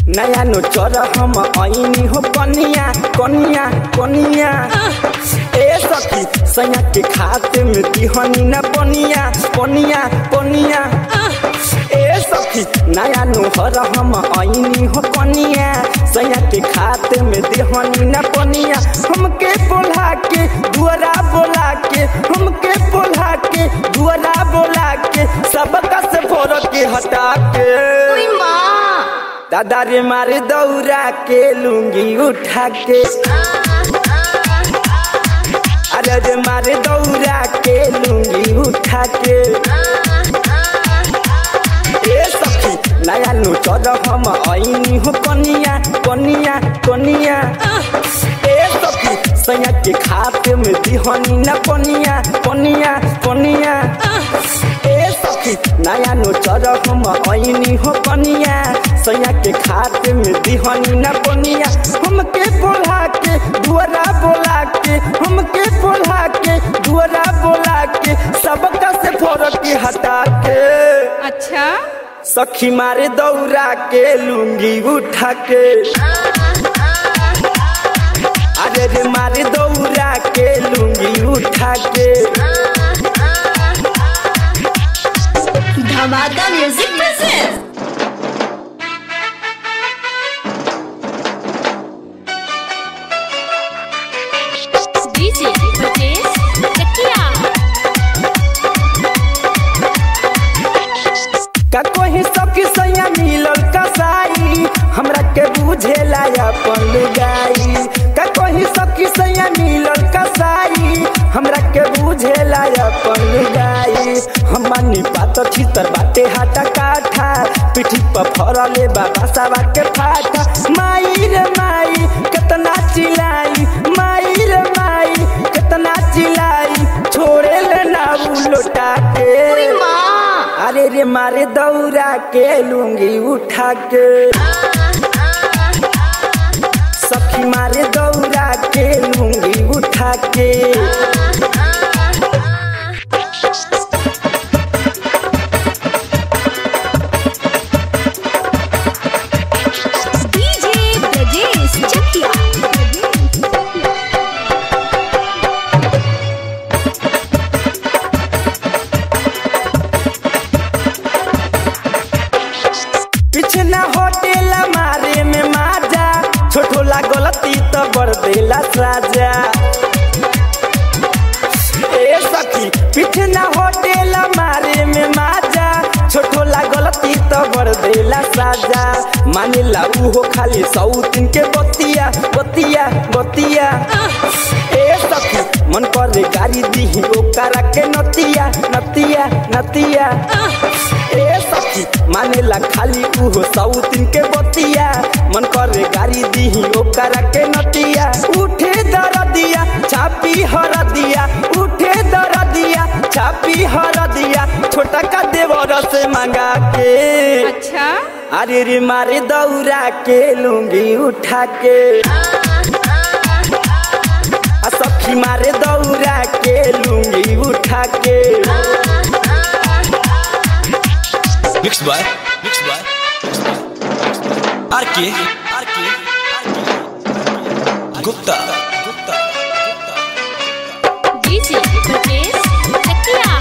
नया नो चर हम ऐनी हो कनिया कनिया कनिया ए सखी सैया के खाते में दिहनी न पनिया पनिया पनिया ए सखी नया नो हर हम ऐनी हो कनिया सैया के खाते में दिहनी न पनिया हमके बोला के दुआरा बोला के हमके बोला के दुआरा बोला के सबका से फोड़ के हटा के दादा रे मारे दौरा के लूंगी उठा के अरे रे मारे दौरा के लूंगी उठा के ए सखी नया नु चढ़ हम ऐनी हो कनिया कनिया कनिया ए सखी सैया के खाते में दिहनी न पनिया पनिया पनिया ए सखी नया नु चढ़ हम ऐनी हो कनिया सैया के खाते में दिहनी न पनिया हमके बोला के दुआरा बोला के हमके बोला के दुआरा बोला के सबका से फोड़ के हटा के अच्छा सखी मारे दौरा के लूंगी उठा के अरे रे मारे दौरा के लूंगी उठा के धमाका music present DJ Brajesh Chakiya का कोई सखी सैया मिलल कसाई हमरा के बुझेला अपन लुगाई का कोई सखी सैया मिलल कसाई हमरा के बुझेला अपन लुगाई हमनी पात छितर बाटे हाटा काठा पिठी पर फरले बाबा सावा के फाटा माई रे माई कितना चिल्लाई माई रे माई कितना चिल्लाई छोड़े ले ना उ लोटा के अरे रे मारे दौरा के लूंगी उठा के सखी मारे दौरा के लूंगी उठा के डीजे ब्रजेश चकिया पीछे ना होटेल मारे में माजा छोटो ला गलती तो बड़ देला साजा ए सखी पीछे ना होटेल मारे में माजा छोटो ला गलती तो बड़ देला साजा मानिला उहो खाली सौतिन के बतिया बतिया बतिया ए सखी मन करे गाड़ी दीही ओकरा के नतिया नतिया नतिया ए सखी मानेला खाली उहो सौतिन के बतिया मन करे गाड़ी दीही ओकरा के नतिया उठे दरदिया छापी हरदिया उठे दरदिया छापी हरदिया छोटा का देवर से मंगा के अच्छा अरे रे मारे दौरा के लूंगी उठा के आ सखी मारे दौरा के लूंगी उठा के Mixed by Mixed by RK RK Gupta Gupta DJ Brajesh Chakiya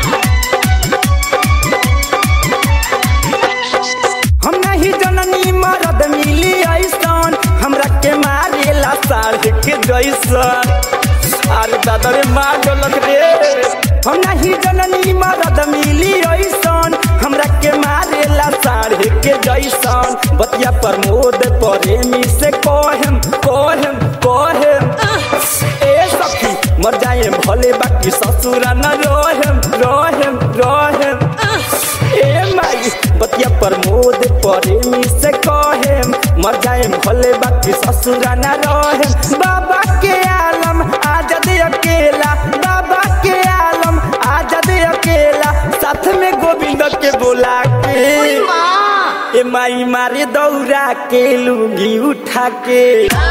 हम नहीं जननी मरद मिली ऐसन हमरा के मारेला साढ़ के जैसन अरे दादा रे मार डोलक रे हम नहीं जननी मरद मिली ऐसन हमरा के मारेला साढ़ के जैसन बतिया प्रमोद प्रेमी से कहेम कहेम कहेम ए सखी मर जाए भले बाकी ससुरा न रहेम रहेम रहेम ए माई बतिया प्रमोद प्रेमी से कहेम मर जाए भले बाकी ससुरा न रहेम बाबा के आलम आजाद अकेला बाबा के आलम आजाद अकेला साथ में गोविंद के बोला के ए माई मारे दौरा के लूंगी उठा के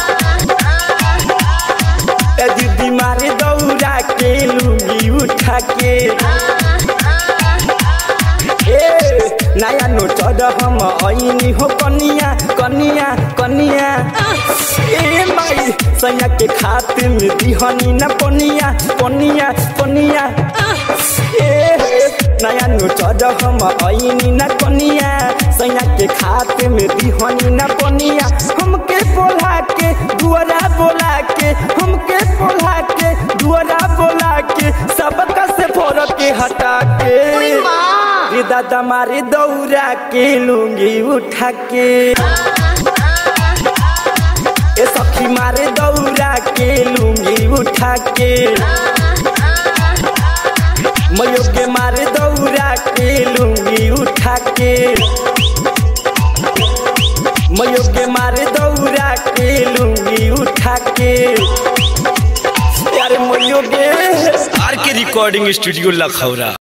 ए दीदी मारे दौरा के लूंगी उठा के ए नया नोट चढ़ हम ऐनी हो कनिया कनिया कनिया ए माई सैया के खातिर में दिहनी न पनिया पनिया पनिया ए नया नु चढ़ हम ऐनी न कनिया सैया के खातिर में दिहनी न पनिया हमके बोला के दुआरा बोला के हमके बोला के दुआरा बोला के सबका से फोड़ के हटा के ये दादा मारे दौरा के लूंगी उठा के ए सखी मारे दौरा के लूंगी उठा के मयो के मारे दौरा के लूंगी उठा के मयो के मारे दौरा के लूंगी उठा के यार मयो के आर के रिकॉर्डिंग स्टूडियो लखौरा